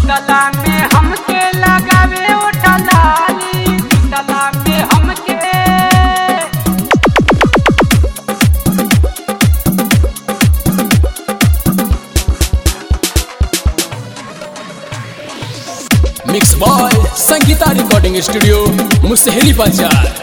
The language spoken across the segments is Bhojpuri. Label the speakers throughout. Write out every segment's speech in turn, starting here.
Speaker 1: सुतला में हमके लगावे उठलाली सुतला में हमके
Speaker 2: mix by Sangeeta recording studio Musahari Bazar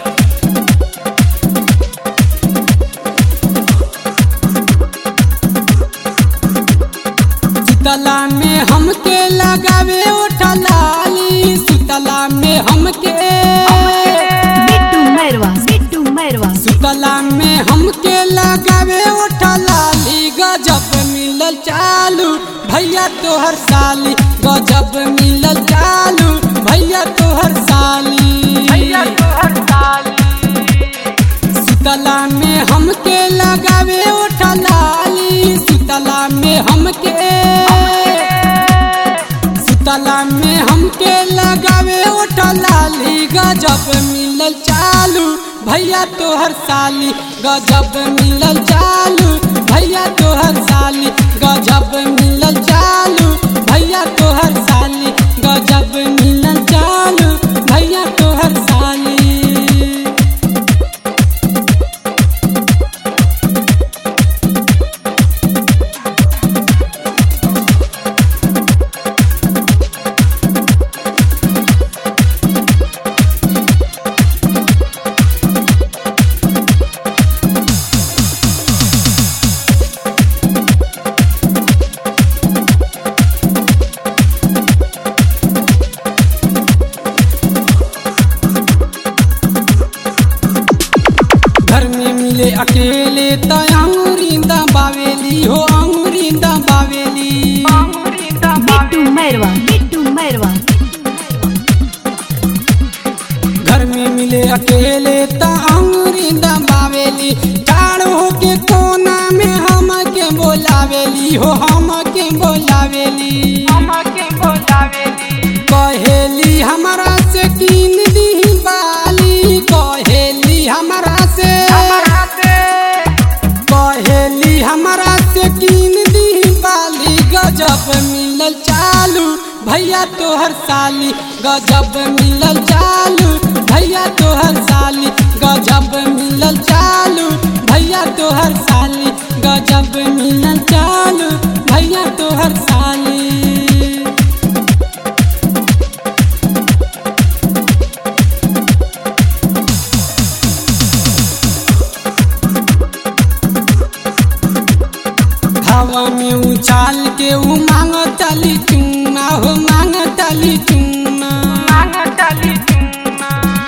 Speaker 1: सुतला में हमके लगावे उठलाली सुतला में हमके
Speaker 3: बिट्टू मैरवा बिट्टू मैरवा
Speaker 1: सुतला में हमके लगावे उठलाली गजब मिलल चालू भैया तोहर साली गजब मिलल चालू भैया तोहर साली भैया तोहर साली सुतला में हमके लगावे उठलाली सुतला में हमके सुतला में हमके लगावे उठलाली गजब मिलल चालू भैया तोहर साली गजब मिलल चालू भैया तोहर साली गजब मिलल चालू भैया तोहर साली गजब मिलल चालू भैया तोहर साली घर में मिले अकेले तो अंगूरिंदा बावेली हो अंगूरिंदा बावेली
Speaker 3: बिट्टू मैरवा बिट्टू मैरवा
Speaker 1: घर में मिले अकेले तो अंगूरिंदा बावेली ठाड़ होके कोना में हम के बोलावेली हो हम के बोलावेली हम के बोलावेली कहेली हमरा से कीन दी बाली कहेली हमरा से कहेली हमरा से कीन दी बाली गजब मिलल चालू भैया तोहर साली गजब मिलल चालू भैया तोहर साली गजब मिलल चालू भैया तोहर साली गजब मिलल चालू भैया तोहर साली हवा में उछाल के उ मांग तली चुना हो मांग तली चुना मांग तली चुना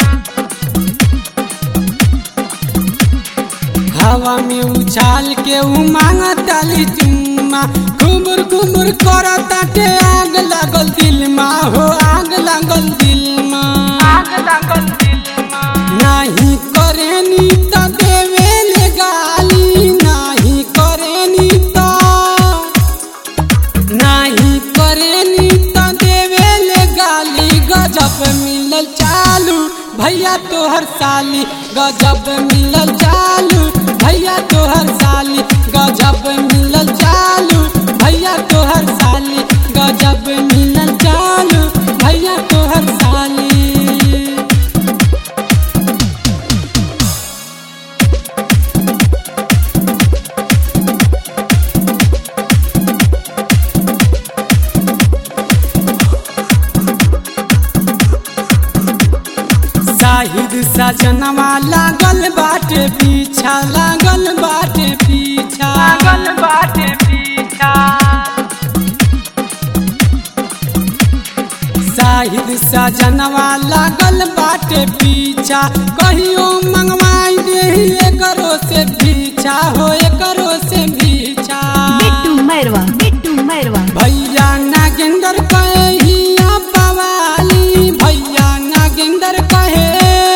Speaker 1: हवा में उछाल के उ मांग तली चुमा घुमुर घुमुर करताटे आग लागल दिल मा हो आग लागल दिल मा आग लागल दिल मा नाही करेनी त देवेले गाली नाही करेनी त नाही करेनी त देवेले गाली गजब मिलल चालू भैया तोहर साली गजब मिलल चालू भैया तोहर साली गजब मिलल चालू भैया तोहर साली गजब मिलल चालू भैया तोहर साली साहिद सजनवा लागल बाटे पीछा लागल बाटे पीछा लागल बाटे पीछा साहिद सजनवा लागल बाटे पीछा कहियो मंगवाई दे करो से पीछा हो करो से पीछा
Speaker 3: बिट्टू मैरवा बिट्टू मैरवा
Speaker 1: भैया नागेंद्र कहे हिया बवाली भैया नागेंद्र कहे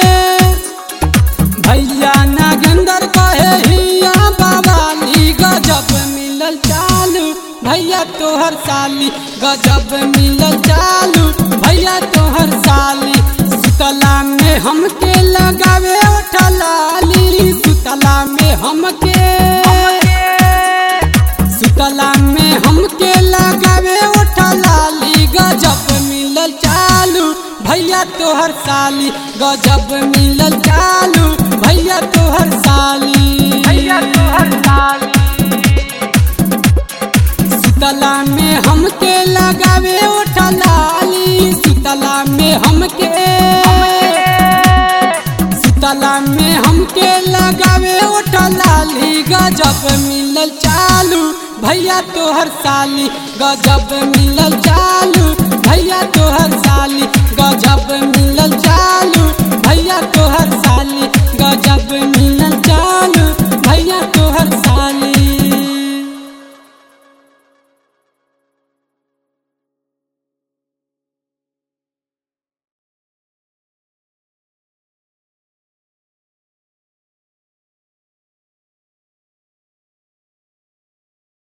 Speaker 1: भैया नागेंद्र कहे हिया बवाली गजब मिलल चालू भैया तोहर साली गजब मिलल चालू भैया तोहर साली सुतला में हमके लगावे उठलाली सुतला में हमके सुतला में हमके लगावे उठलाली गजब तोहर साली गजब मिलल चालू भैया तोहर साली भैया तोहर साली सुतला में हमके लगावे उठलाली सुतला में हमके सुतला में हमके लगावे उठलाली गजब मिलल चालू भैया तोहर साली गजब मिलल चालू भैया तोहर साली गजब मिलल चालू भैया तोहर साली